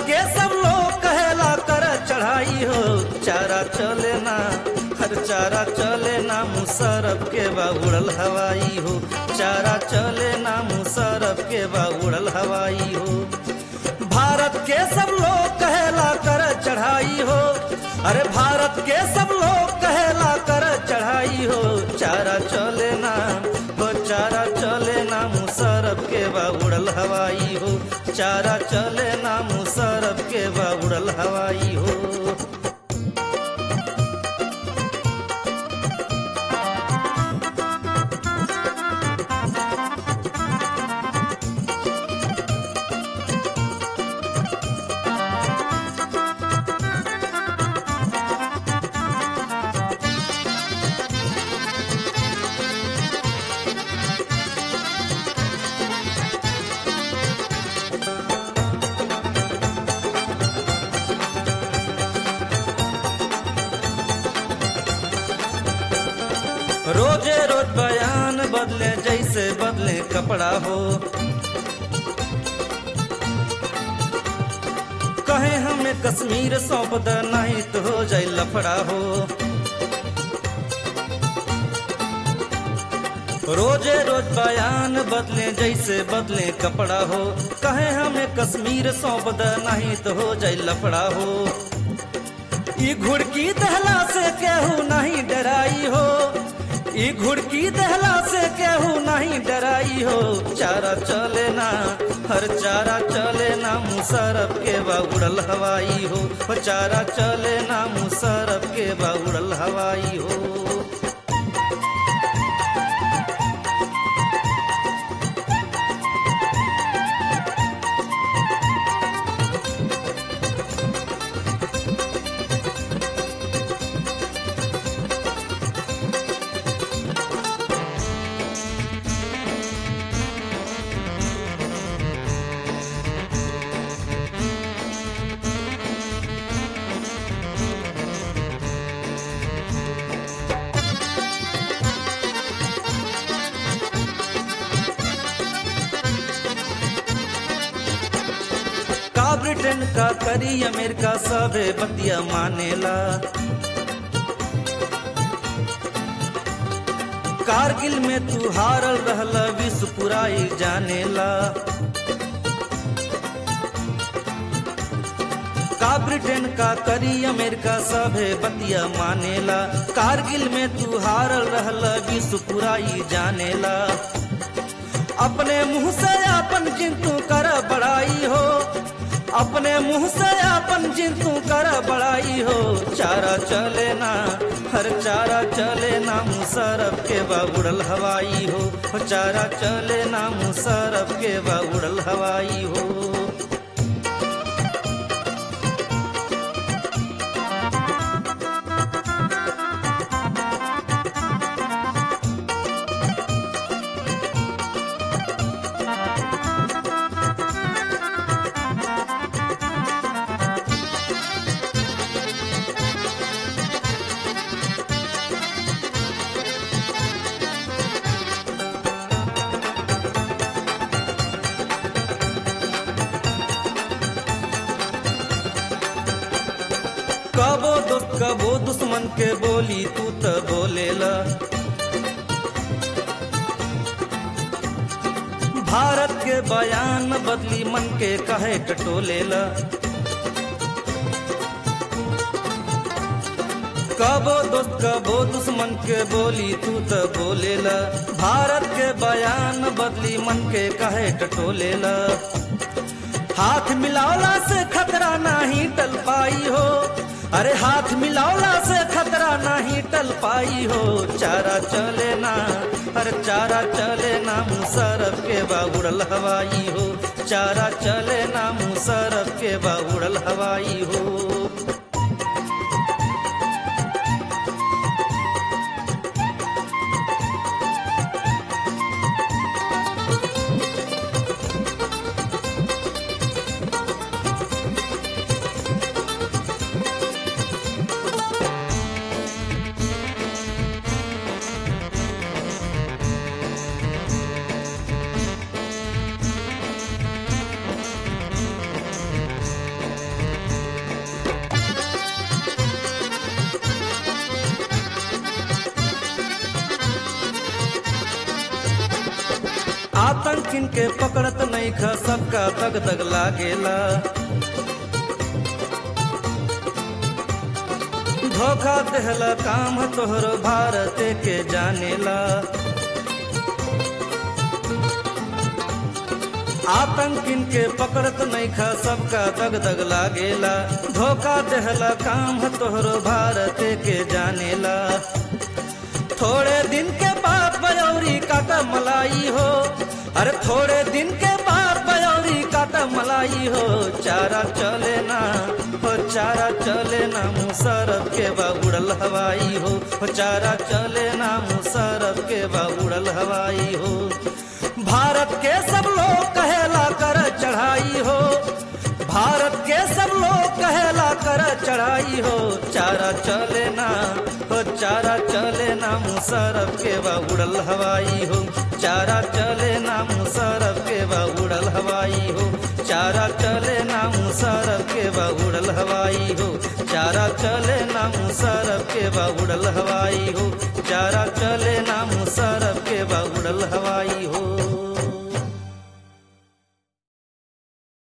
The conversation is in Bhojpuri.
के सब लोग कहेला कर चढ़ाई हो चारा चले ना हर चारा चले ना मुसरफ के बा उड़ल हवाई हो चारा चले ना मुसरफ के बा उड़ल हवाई हो भारत के सब लोग कहेला कर चढ़ाई हो अरे भारत के सब लोग कहेला कर चढ़ाई हो चारा चले ना हो चारा चले ना मुसरफ के बा उड़ल हवाई हो चारा चले ना मुसरफ के बा उड़ल हवाई हो रोजे रोज बयान बदले जैसे बदले कपड़ा हो कहे हमें कश्मीर सौंप द नहीं तो हो जाए लफड़ा हो रोजे रोज बयान बदले जैसे बदले कपड़ा हो कहे हमें कश्मीर सौंप द नहीं तो हो जाए लफड़ा हो ई घुड़की दहला से केहू नहीं डराई हो ई घुड़की दहला से केहू नहीं डराई हो चारा चले ना हर चारा चले ना मुसरफ के बा उड़ल हवाई हो हो चारा चले ना मुसरफ के बा उड़ल हवाई हो का ब्रिटेन का करी अमेरिका सबे बतिया मानेला कारगिल में तू हारल रहला विश्व पुराई जानेला का ब्रिटेन का करी अमेरिका सभे बतिया मानेला कारगिल में तू हारल रहला विश्व पुराई जानेला अपने मुंह से अपन जिंतु कर बड़ाई हो अपने मुंह से अपन जिंतु कर बड़ाई हो चारा चले ना हर चारा चले ना मुसरफ के बा उड़ल हवाई हो हो चारा चले ना मुसरफ के बा उड़ल हवाई हो कबो दोस्त कबो दुश्मन के बोली तू त बोलेला भारत के बयान बदली मन के कहे टटोलेला कबो दोस्त कबो दुश्मन के बोली तू त बोलेला भारत के बयान बदली मन के कहे टटोलेला हाथ मिलावला से खतरा नहीं टल पाई हो अरे हाथ मिलावला से खतरा नहीं टल पाई हो चारा चले ना अरे चारा चले ना मुसरफ के बा उड़ल हवाई हो चारा चले ना मुसरफ के बा उड़ल हवाई हो के पकड़त नहीं ख सबका दग दग लागेला धोखा देहला काम तोहरो भारत के जानेला आतंकिन के पकड़त नहीं खा सबका दग दग लागेला धोखा देहला काम तोहरो भारत के जानेला थोड़े दिन के बाद बयौरी काटा मलाई हो अरे थोड़े दिन के बाद बयौरी काटा मलाई हो चारा चले ना हो चारा चले ना मुसरफ के बा उड़ल हवाई हो हो चारा चले ना मुसरफ के बा उड़ल हवाई हो भारत के सब लोग कहेला कर चढ़ाई हो भारत के सब लोग कहेला कर चढ़ाई हो चारा चले ना हो चारा चले ना मुसरफ के बा उड़ल हवाई हो चारा चले ना मुसरफ के बा उड़ल हवाई हो चारा चले ना मुसरफ के बा उड़ल हवाई हो चारा चले ना मुसरफ के बा उड़ल हवाई हो चारा चले ना मुसरफ के बा उड़ल हवाई